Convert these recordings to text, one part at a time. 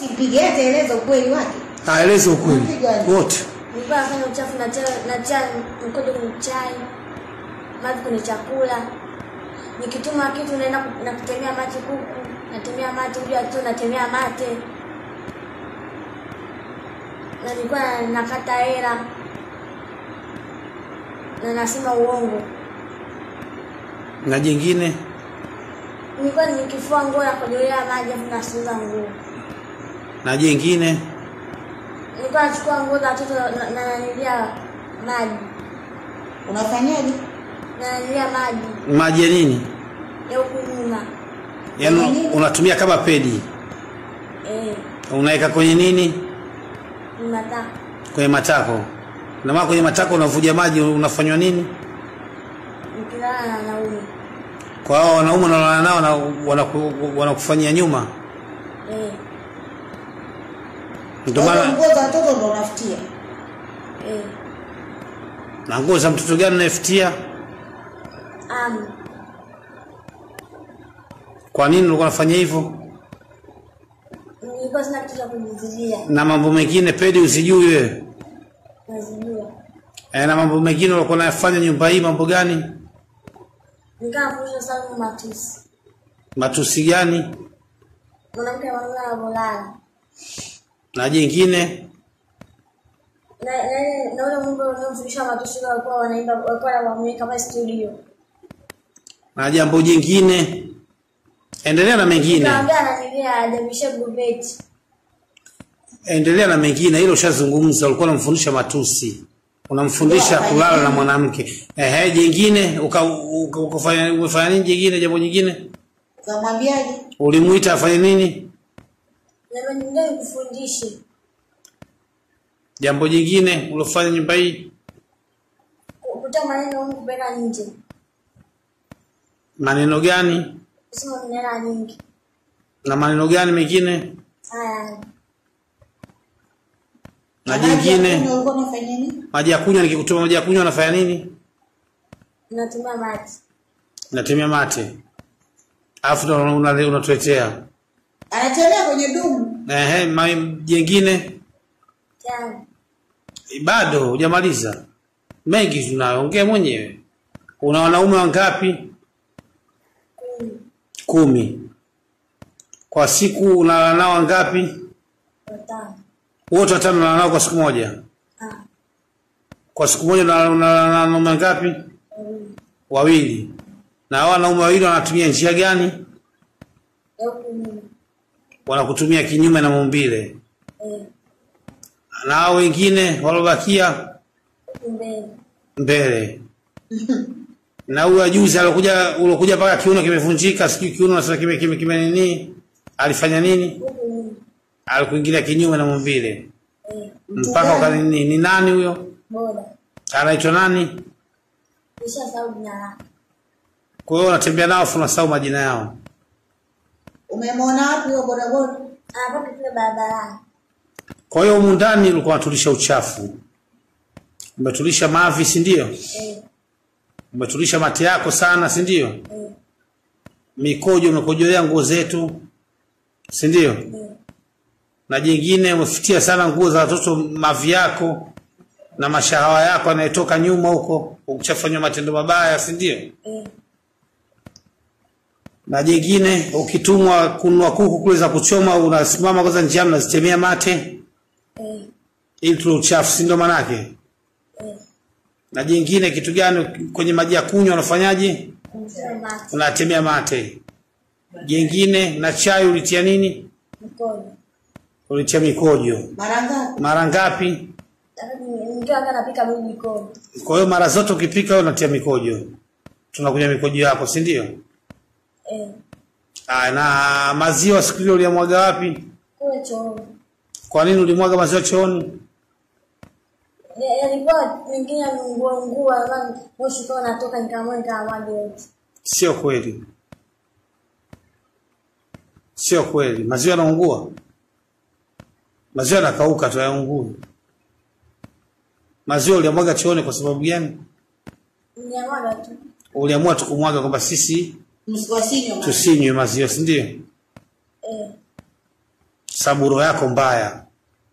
Simpige ataeleza ukweli wake. aeleze ukweli Mpigwa aje? wote nilikuwa nafanya uchafu natia natia mkojo kwenye chai maji kwenye chakula nikituma kitu naenda ku- na kutemea mate kuku natemea mate uja tu natemea mate na nilikuwa nakata hela na nasema uongo na jingine nilikuwa nikifua nguo na kujolea maji afu nasuuza nguo na jingine nilikuwa nachukua nguo za watoto na- na nanilia maji Unafanyaje? na nanilia maji maji ya nini ya huku nyuma yaani unatumia kama pedi eh, unaweka kwenye nini ni mataka kwenye matako na maana kwenye matako unavuja maji unafanywa nini nikilala na wanaume kwa hao wanaume unaolala nao na wanaku- wanakufanyia nyuma eh, ndio Kwa hiyo maana nguo za watoto ndo unafutia. eh, na nguo za mtoto gani unafutia am kwa nini ulikuwa unafanya hivyo nilikuwa sina kitu cha kujizuia na mambo mengine pedi usijui wewe nazijua e, na mambo mengine ulikuwa unayafanya nyumba hii mambo gani nikaa kuisha sana matusi matusi gani mwanamke mwanaume anavyolala na jingine na na ile- na ule mwimbo unaofundisha matusi ule walikuwa wanaimba walikuwa wameweka pale studio na jambo jingine endelea na mengine kaambia ananilia ajabishe gubeti endelea na mengine hilo ushazungumza ulikuwa unamfundisha matusi unamfundisha Ndio, kulala na mwanamke ehe jingine uka- uka- ukafanya umefanya nini jingine jambo jingine Ukamwambiaje? ulimuita afanye nini na nyingine nikufundishe jambo jingine ulofanya nyumba hii kuta maneno humu kupeleka nje maneno gani kusema nena nyingi na maneno gani mengine haya na Maji ya jingine kunywa ulikuwa unafanya nini? maji ya kunywa nikikutuma maji ya kunywa unafanya nini natumia maji natemea mate alafu ndo una- una- unatuletea Anatembea kwenye dumu. ehe ma- jingine tano bado hujamaliza mengi tunayo ongea mwenyewe una wanaume wangapi kumi kumi kwa siku unalala nao wangapi watano wote watano unalala nao kwa siku moja ah kwa siku moja unalala unalala na wanaume wangapi wawili wawili na hao wanaume wawili wanatumia njia gani ya huku nyuma wanakutumia kinyume na maumbile eh na hao wengine walobakia huku mbele mbele na huyo juzi alokuja ulokuja mpaka kiuno kimevunjika sijui kiuno nasema kime kime kime nini alifanya nini huku nyuma alikuingilia kinyume na maumbile eh mpaka ukanini ni nani huyo boda anaitwa nani kisha sababu jina lake kwa hiyo unatembea nao afu unasahau majina yao Umemwona wapi huyo bodaboda? anapaka kule barabarani kwa hiyo humu ndani ulikuwa unatulisha uchafu umetulisha mavi si ndio eh umetulisha mate yako sana si ndio eh mikojo umekojolea nguo zetu si ndio eh na jingine umefutia sana nguo za watoto mavi yako na mashahawa yako yanayetoka nyuma huko ukishafanywa matendo mabaya si ndio eh na jingine ukitumwa kununua kuku kule za kuchoma unasimama kwanza njiani unazitemea mate eh ili tule uchafu si ndio manake eh na jingine kitu gani kwenye maji ya kunywa unafanyaje kumsema mati unatemea mate jingine na chai ulitia nini mkono ulitia mikojo Mara ngapi? mara ngapi nikiwa hata napika mimi mikono kwa hiyo mara zote ukipika wewe unatia mikojo tunakunywa mikojo yako si ndio eh Ah, na maziwa siku ile uliamwaga wapi kule chooni kwa nini ulimwaga maziwa chooni Ya- yalikuwa mengine yameungua ungua kama moshi ukawa unatoka nikaamua nikamwaga yote sio kweli sio kweli maziwa yanaungua maziwa yanakauka tu yaungui maziwa uliamwaga chooni kwa sababu gani niamwaga tu uliamua tu kumwaga kwamba sisi Msiwasinywe maji. tusinywe maziwa si ndio eh saburo yako mbaya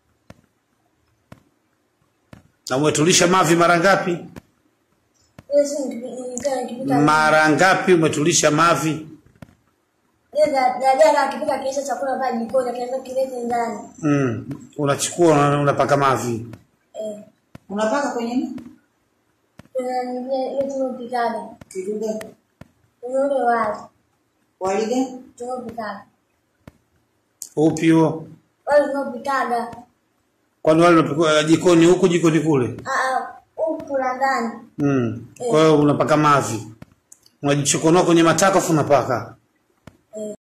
na umetulisha mavi mara ngapi Ile siku nikipi- nikiwa nikipika mara ngapi umetulisha mavi ile da- dada akipika kiisha chakula pale jikoni akianza kilete ndani. mm. unachukua una- unapaka mavi Eh. Unapaka kwenye nini? Kuna nyingine ile tunapikaga. Kitu gani? Kuna ule wali Wali gani? tunapikaga. upi huo Wali tunapikaga. kwani wale unapikwa jikoni huku jikoni kule Ah ah huku la ndani. mm. kwa hiyo unapaka mavi unajichokonoa kwenye matako afu unapaka